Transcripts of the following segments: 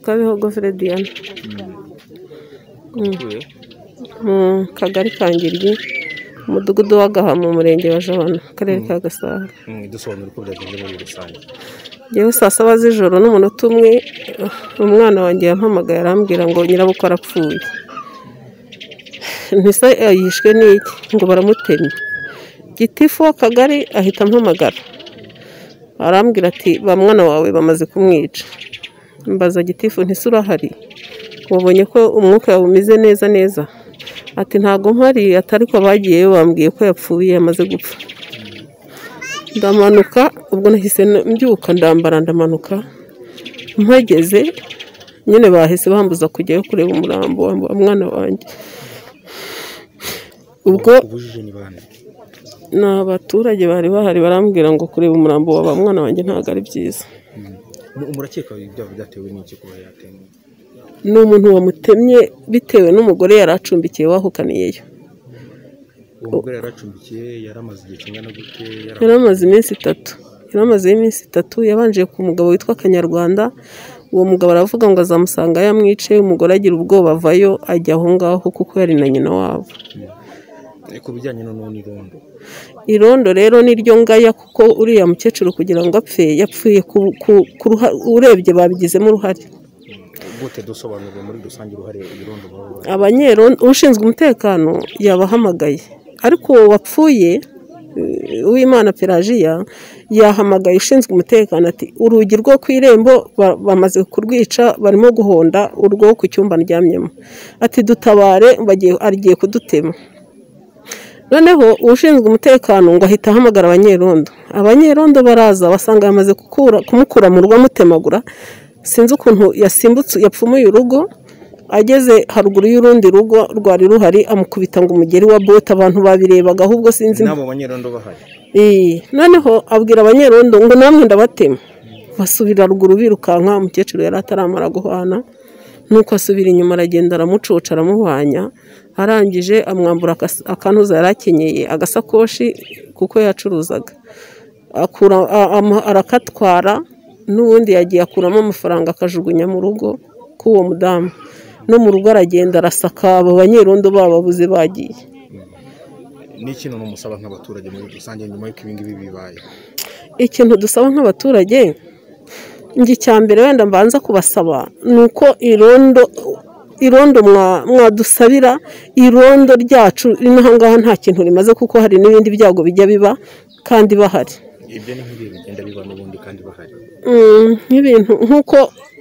Kabihogo Frediana mu kagari ka Ngiryi umudugudu wa Gaha mu murenge wa Jabana akarere ka Gasabo dusobanura uko byagenze muri rusange ngewe saa saba z'ijoro n'umunota umwe umwana wanjye yampamagaye arambwira ngo nyirabukwe arapfuye ntisa yishwe n'iki ngo baramutemye gitifu w'akagari ahita ampamagara arambwira ati ba mwana wawe bamaze kumwica mbaza gitifu ntise urahari wabonye ko umwuka wawe umeze neza neza ati ntabwo mpari atariko bagiyeyo bambwiye ko yapfuye yamaze gupfa ndamanuka ubwo nahise mbyuka ndambara ndamanuka mpageze nyine bahise bambuza kujyayo kureba umurambo wa mwana wanjye ubwo ubujije ni bande ni abaturage bari bahari barambwira ngo kureba umurambo wa ba mwana wanjye ntabwo ari byiza murakeka ibyaha byatewe n'iki kuba yatemwe ni umuntu wamutemye bitewe n'umugore yari acumbikiye wahukaniyeyo uwo mugore yaracumbikiye yaramaze igihe kingana gute yari amaze iminsi itatu yari amazeho iminsi itatu yabanje ku mugabo witwa kanyarwanda uwo mugabo aravuga ngo azamusanga yamwice umugore agira ubwoba avayo ajya aho ngaho kuko yari na nyina wabo Eh, ku bijyanye no n'irondo irondo rero niryo ngaya kuko uriya mukecuru kugira ngo apfe yapfuye ku- ku- ku ruha- urebye babigizemo uruhare gute dusobanurira muri rusange uruhare irondo baba bari- abanyerondo ushinzwe umutekano yabahamagaye ariko uwo wapfuye eh, uwimana pelajiya yahamagaye ushinzwe umutekano ati urugi rwo ku irembo ba- bamaze kurwica barimo guhonda urwo ku cyumba ndyamyemo ati dutabare bagiye agiye kudutema noneho ushinzwe umutekano ngo ahita ahamagara abanyerondo abanyerondo baraza basanga yamaze gukura, kumukura mu rugo amutemagura sinzi ukuntu yasimbutse yapfumuye urugo ageze haruguru y'urundi rugo rwari ruhari amukubita ngo umugeri wa bote abantu babirebaga ahubwo sinzi n'abo banyerondo bahari Eh, noneho abwira abanyerondo ngo namwe ndabatema basubira ruguru birukanka umukecuru yari ataramara guhwana nuko asubira inyuma aragenda aramucoca aramuhwanya arangije amwambura akas- akantuza yari akenyeye agasakoshi kuko yacuruzaga akura a- ama- arakatwara n'ubundi yagiye akuramo amafaranga akajugunya mu rugo k'uwo mudamu no mu rugo aragenda arasaka abo banyerondo bababuze bagiye n'ikintu n'umusaba nk'abaturage muri rusange nyuma y'uko ibi ngibi bibaye ikintu dusaba nk'abaturage njye icya mbere wenda mbanza kubasaba ni uko irondo irondo mwa- mwadusabira irondo ryacu rino aha ngaha nta kintu rimaze kuko hari n'ibindi byago bijya biba kandi bahari ibyo ni nk'ibi bigenda biba n'ubundi kandi bahari Mm, nk'ibintu nk'uko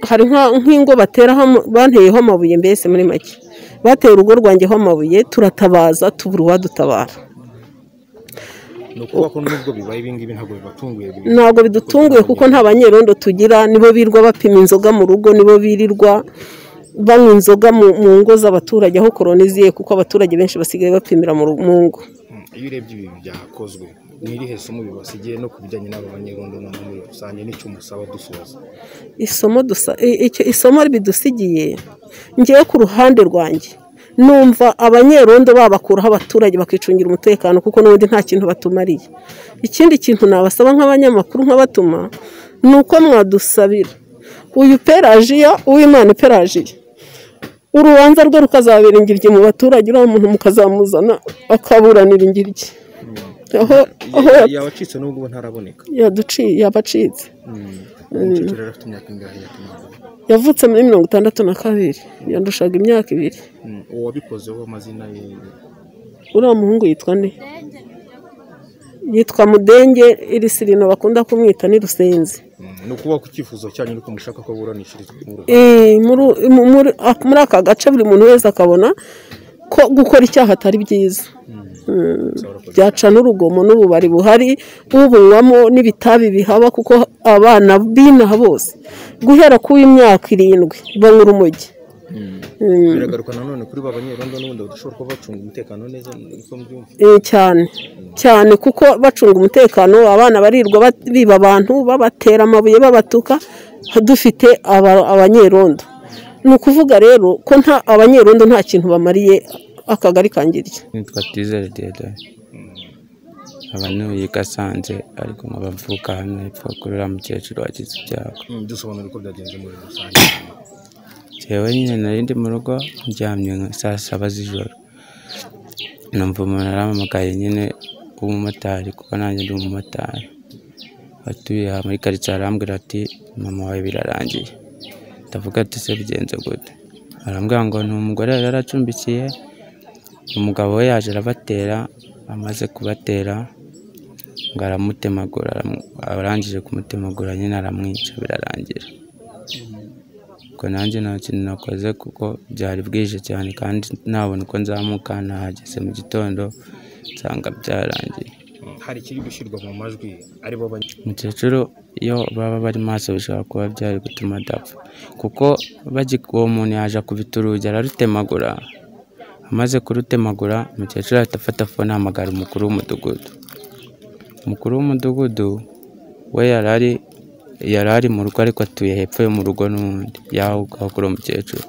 hari nka- nk'ingo bateraho ama- banteyeho amabuye mbese muri make bateye urugo rwanjyeho amabuye turatabaza tubura uwadutabara ni ukuvuga ko nubwo bibaye ibi ngibi ntabwo bibatunguye ibi- ntabwo bidutunguye kuko nta banyerondo tugira nibo birirwa bapima inzoga mu rugo nibo birirwa banywa inzoga mu mu ngo z'abaturage aho koroniziye kuko abaturage benshi basigaye bapimira mu ru- mu ngo Mm, iyo urebye ibi byakozwe ni irihe somo bibasigiye no ku bijyanye n'aba banyerondo noneho muri rusange n'icyo musaba dusoza isomo dusa i- icyo isomo bidusigiye ngewe ku ruhande rwanjye numva abanyerondo babakuraho abaturage bakicungira umutekano kuko n'ubundi nta kintu batumariye ikindi kintu nabasaba nk'abanyamakuru nkabatuma ni uko mwadusabira uyu perajiya uwimana perajiya urubanza rwe rukazabera ingiryi mu baturage uriya muntu mukazamuzana akaburanira ingiryi aho aho ya- yabacitse n'ubwo ubu ntaraboneka yaduciye yabacitse umukecuru yari afite imyaka ingahe yatumye yavutse muri mirongo itandatu na kabiri yandushaga imyaka ibiri uwo wabikozeho amazina ye uriya muhungu yitwa nde yitwa mudenge iri sirino bakunda kumwita ni rusenzi Mm, ni ukuvuga ko icyifuzo cyanyu nuko mushaka ko buranikirizwa mu ruhame Eh, muri mu- muri- ah, muri aka gace buri muntu wese akabona ko gukora icyaha atari byiza Mm, byaca n'urugomo n'ububari buhari ubunywamo n'ibitabi bihaba kuko abana b'inaha bose guhera ku w'imyaka irindwi banywa urumogi Mm. biragaruka nanone kuri ba banyerondo n'ubundi badashobora kuba bacunga umutekano neza niko mbyumva Eh, cyane cyane kuko bacunga umutekano abana barirwa bat- biba abantu babatera amabuye babatuka dufite aba- abanyerondo ni ukuvuga rero ko nta abanyerondo nta kintu bamariye akagari kangirye nitwa Tizere Diedore nkaba ntuye i Gasanze ariko nkaba mvuka hano hepfo kuri uriya mukecuru wagize ibyago Mm, dusobanura uko byagenze muri rusange njyewe nyine nari ndi mu rugo ndyamye nka saa saba z'ijoro numva umuntu arampamagaye nyine w'umumotari kuko nanjye ndi umumotari atuye aha muri karitsiye arambwira ati mama wawe birarangiye ndavuga ati se bigenze gute arambwira ngo ni umugore yari yaracumbikiye umugabo we yaje arabatera amaze kubatera ngo aramutemagura aramu- arangije kumutemagura nyine aramwica birarangira ubwo nanjye nta kintu nakoze kuko byari bwije cyane kandi ntabona uko nzamuka nahageze mu gitondo nsanga byarangiye hari ikiri gushyirwa mu majwi aribo banye umukecuru iyo baba bari maso bishobora kuba byari gutuma adapfa kuko bagi- uwo muntu yaje akubita urugi ararutemagura amaze kurutemagura umukecuru ahita afata fone ahamagara umukuru w'umudugudu umukuru w'umudugudu we yari ari yari ari mu rugo ariko atuye hepfo yo mu rugo n'ubundi yaho ngaho kuri uwo mukecuru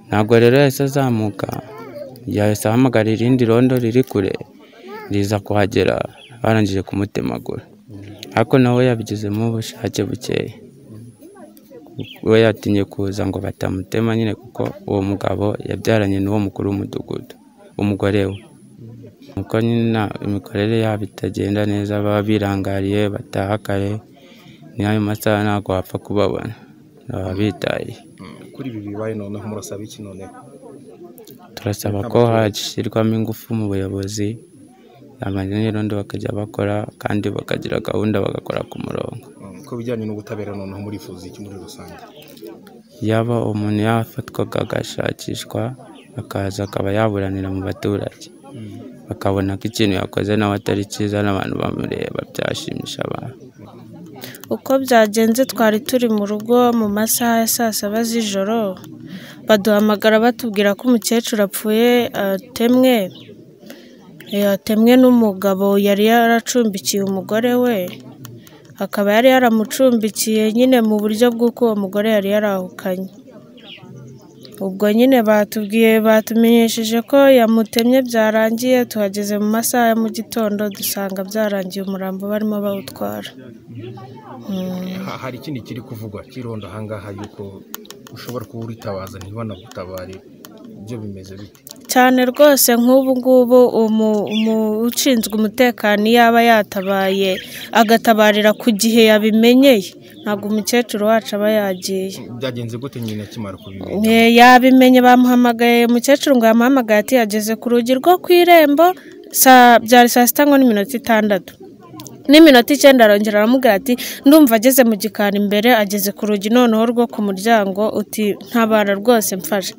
ntabwo rero yahise azamuka yahise ahamagara irindi rondo riri kure riza kuhagera barangije kumutemagura ariko nawe yabigizemo ubushake bukeya we yatinye kuza ngo batamutema nyine kuko uwo mugabo yabyaranye n'uwo mukuru w'umudugudu umugore we nuko nyine na- imikorere yabo itagenda neza baba birangariye bataha kare n'ayo masaha ntabwo wapfa kubabona baba bitaye kuri ibi bibaye noneho murasaba iki noneho turasaba ko hashyirwamo ingufu mu buyobozi abanyagirondo bakajya bakora kandi bakagira gahunda bagakora ku murongo Mm, ku bijyanye n'ubutabera noneho murifuza iki muri rusange yaba umuntu yafatwaga agashakishwa akaza akaba yaburanira mu baturage bakabona ko ikintu yakoze nawe atari cyiza n'abantu bamureba byashimisha abantu uko byagenze twari turi mu rugo mu masaha ya saa saba z'ijoro baduhamagara batubwira ko umukecuru apfuye atemwe Eh, atemwe n'umugabo yari yaracumbikiye umugore we akaba yari yaramucumbikiye nyine mu buryo bw'uko uwo mugore yari yarahukanye ubwo nyine batubwiye batumenyesheje ko yamutemye byarangiye tuhageze mu masaha ya mu gitondo dusanga byarangiye umurambo barimo bawutwara Ha- hari ikindi kiri kuvugwa kironda ahangaha yuko ushobora kuba uritabaza ntibanagutabarire ibyo bimeze bite cyane rwose nk'ubu ngubu umu- umu- ushinzwe umutekano iyo aba yatabaye agatabarira ku gihe yabimenyeye ntabwo umukecuru wacu aba yagiye byagenze gute nyine akimara kubimenya Eh, yabimenye bamuhamagaye umukecuru ngo yamuhamagaye ati yageze ku rugi rwo ku irembo saa- byari saa sita ngo n'iminota itandatu n'iminota icyenda arongera aramubwira ati ndumva ageze mu gikari imbere ageze ku rugi noneho rwo ku muryango uti ntabara rwose mfashe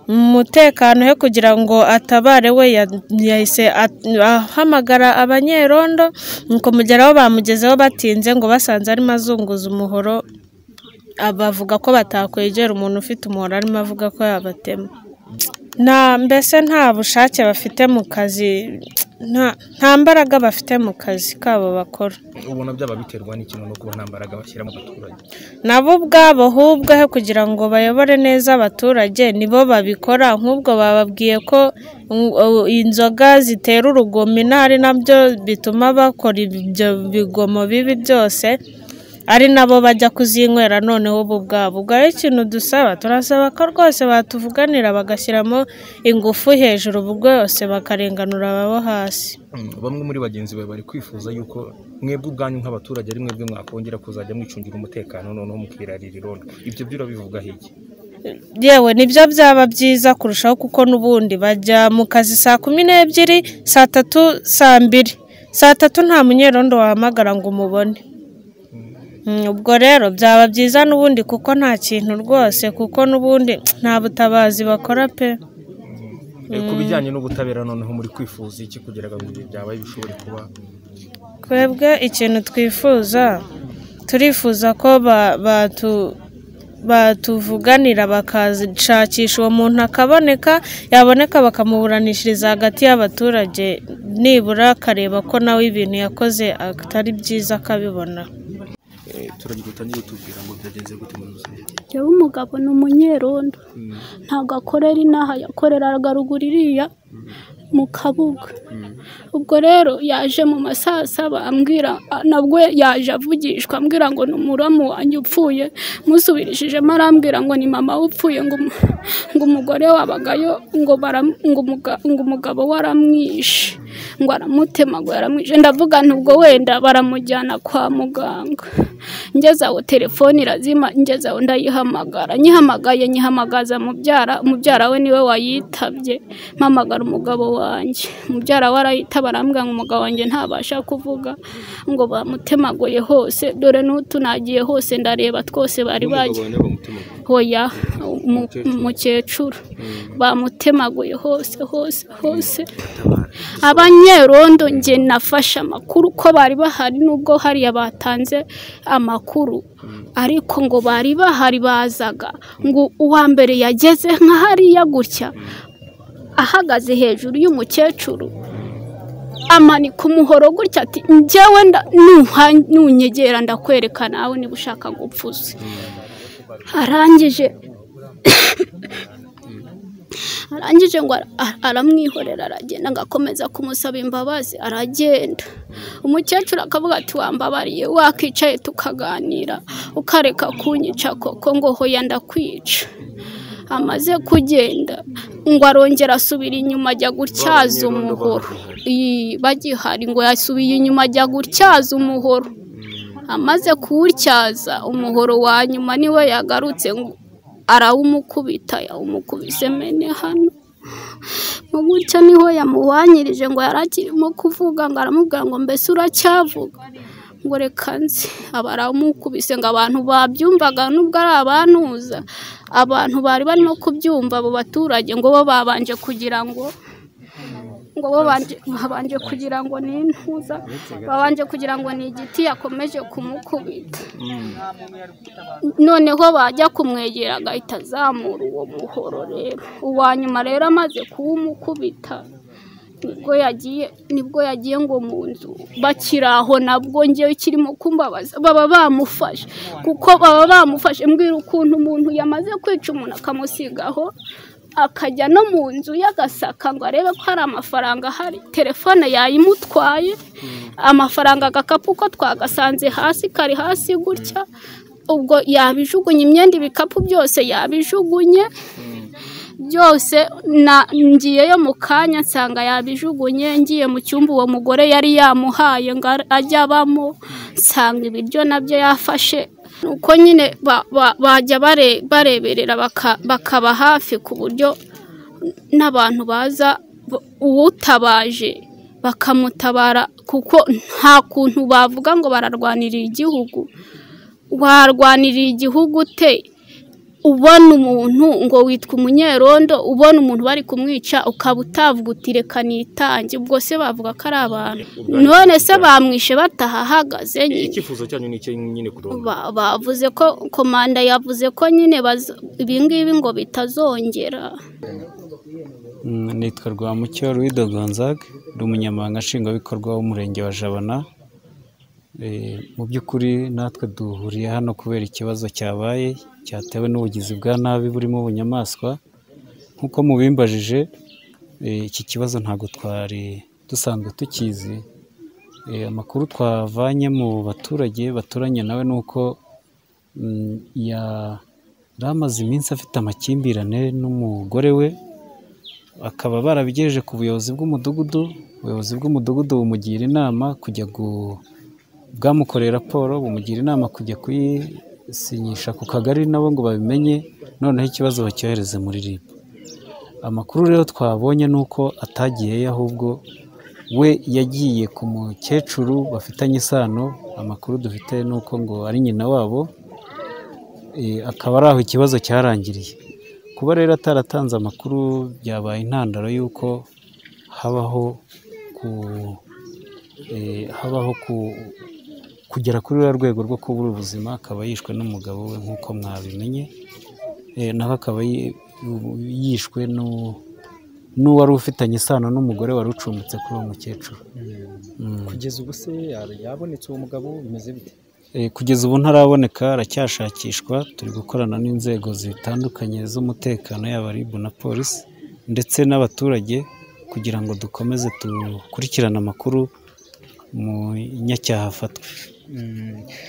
umutekano he kugira ngo atabare we ya- yahise at- ahamagara abanyerondo nuko mugeraho bamugezeho batinze ngo basanze arimo azunguza umuhoro bavuga ko batakwegera umuntu ufite umuhoro arimo avuga ko yabatema nta mbese nta bushake bafite mu kazi nta nta mbaraga bafite mu kazi kabo bakora ubona byaba biterwa n'ikintu no kuba nta mbaraga bashyira mu baturage nabo ubwabo ahubwo he kugira ngo bayobore neza abaturage nibo babikora nk'ubwo bababwiye ko mm, uh, inzoga zitera urugomo ari nabyo bituma bakora ibyo bigomo bibi byose ari nabo bajya kuzinywera noneho ubu ubwabo ubwo ari ikintu dusaba turasaba ko rwose batuvuganira bagashyiramo ingufu hejuru ubu bwose bakarenganura ababo hasi Mm, bamwe muri bagenzi bawe bari kwifuza yuko mwebwe ubwanyu nk'abaturage ari mwebwe mwakongera kuzajya mwicungira umutekano noneho mukirarira irondo ibyo byo urabivugaho iki yewe nibyo byaba byiza kurushaho kuko n'ubundi bajya mu kazi saa kumi n'ebyiri saa tatu saa mbiri saa tatu nta munyerondo wahamagara ngo umubone Mm, ubwo rero byaba byiza n'ubundi kuko nta kintu rwose kuko n'ubundi nta butabazi bakora pe Eh, ku bijyanye n'ubutabera noneho muri kwifuza iki kugira ngo ibi byabaye bishobore kuba twebwe ikintu twifuza turifuza ko ba- batu- batuvuganira bakashakisha uwo muntu akaboneka yaboneka bakamuburanishiriza hagati y'abaturage nibura akareba ko nawe ibintu yakoze atari byiza akabibona Eh, turagira utangire utubwira ngo byagenze gute muri rusange yewe umugabo ni umunyerondo ntabwo akorera inaha yakoreraga ruguru iriya mu kabuga ubwo rero yaje mu masaha asaba ambwira nabwo yaje avugishwa ambwira ngo ni umuramu wanjye upfuye musubirishijemo arambwira ngo ni mama we upfuye ngo umu- ngo umugore wabagayo ngo bara- ngo umuga- ngo umugabo we aramwishe ngo aramutemagura aramwishe ndavuga nti ubwo wenda baramujyana kwa muganga ngeze aho telefone irazima ngeze aho ndayihamagara nyihamagaye nyihamagaza mubyara umubyara we niwe wayitabye mpamagara umugabo wanjye umubyara we arayitaba arambwira ngo umugabo wanjye ntabasha kuvuga ngo bamutemaguye hose dore n'utu nagiye hose ndareba twose bari bagiye hoya umu- umukecuru bamutemaguye hose hose hose abanyerondo njye nafashe amakuru ko bari bahari nubwo hariya batanze amakuru ariko ngo bari bahari bazaga ngo uwa mbere yageze nka hariya gutya ahagaze hejuru y'umukecuru amanika umuhoro gutya ati njyewe nda- nuha- nunyegera ndakwereka nawe niba ushaka gupfuza arangije arangije ngo ara- ara- aramwihorera aragenda agakomeza kumusaba imbabazi aragenda umukecuru akavuga ati wambabariye wakicaye tukaganira ukareka kunyica koko ngo hoya ndakwica amaze kugenda ngo arongera asubira inyuma ajya gutyaza umuhoro Iyi, bagihari ngo yasubiye inyuma ajya gutyaza umuhoro amaze kuwutyaza umuhoro wa nyuma niwe yagarutse ngo arawumukubita yawumukubise mene hano Mu gutyo niho yamuwanyirije ngo yari akirimo kuvuga ngo aramubwira ngo mbese uracyavuga ngo reka nzi aba aramukubise ngo abantu babyumvaga nubwo ari abantuza abantu bari barimo kubyumva abo baturage ngo bo babanje kugira ngo ngo bo banje- babanje kugira ngo ni intuza babanje kugira ngo ni igiti yakomeje kumukubita noneho bajya kumwegera agahita azamura uwo muhoro rero uwa nyuma rero amaze kuwumukubita nibwo yagiye nibwo yagiye ngo mu nzu bakiri aho nabwo ngewe kirimo kumbabaza baba bamufashe kuko baba bamufashe mbwira ukuntu umuntu yamaze kwica umuntu akamusigaho akajya no mu nzu y'agasaka ngo arebe ko hari amafaranga ahari telefone yayimutwaye amafaranga agakapu ko twagasanze hasi kari hasi gutya ubwo yabijugunye imyenda ibikapu byose yabijugunye byose na ngiyeyo mu kanya nsanga yabijugunye ngiye mu cyumba uwo mugore yari yamuhaye ngo ar- ajye abamo nsanga ibiryo nabyo yafashe uko nyine ba- ba- bajya bare- bareberera baka- bakaba hafi ku buryo n'abantu baza b- uwutabaje bakamutabara kuko nta kuntu bavuga ngo bararwanirira igihugu warwanirira igihugu te ubona umuntu ngo witwa umunyerondo ubona umuntu bari kumwica ukaba utavuga uti reka nitange ubwo se bavuga ko ari abantu none se bamwishe batahahagaze nyine icyifuzo cyanyu ni icyo nyine kuronda Ba- bavuze ko komanda yavuze ko nyine bazo- ibingibi ngo bitazongera Mm, nitwa Rwamucyo Ruido Gonzague ndi umunyamabanga nshingwabikorwa w'umurenge wa Jabana Eh, mu by'ukuri natwe duhuriye hano kubera ikibazo cyabaye cyatewe n'ubugizi bwa nabi burimo ubunyamaswa nk'uko mubimbajije eh, iki kibazo ntabwo twari dusanzwe tukizi Eh, amakuru twavanye mu baturage baturanye nawe ni uko mm, ya- yari amaze iminsi afite amakimbirane n'umugore we bakaba barabigejeje ku buyobozi bw'umudugudu ubuyobozi bw'umudugudu bumugira inama kujya gu bwamukoreye raporo bumugira inama kujya kuyisinyisha ku kagari nabo ngo babimenye noneho ikibazo bacyohereze muri RIB amakuru rero twabonye ni uko atagiyeyo ahubwo we yagiye ku mukecuru bafitanye isano amakuru dufite ni uko ngo ari nyina wabo Eh, akaba ari aho ikibazo cyarangiriye kuba rero ataratanze amakuru byabaye intandaro y'uko habaho ku eh, habaho ku kugera kuri ruriya rwego rwo kubura ubuzima akaba yishwe n'umugabo we nk'uko mwabimenye Eh, nawe akaba yi- yishwe n'u- n'uwari ufitanye isano n'umugore wari ucumbitse kuri uwo mukecuru Mm. kugeza ubu se ya- yabonetse uwo mugabo bimeze bite Eh, kugeza ubu ntaraboneka aracyashakishwa turi gukorana n'inzego zitandukanye z'umutekano yaba RIB na polisi ndetse n'abaturage kugira ngo dukomeze dukurikirane amakuru umunyacyaha afatwe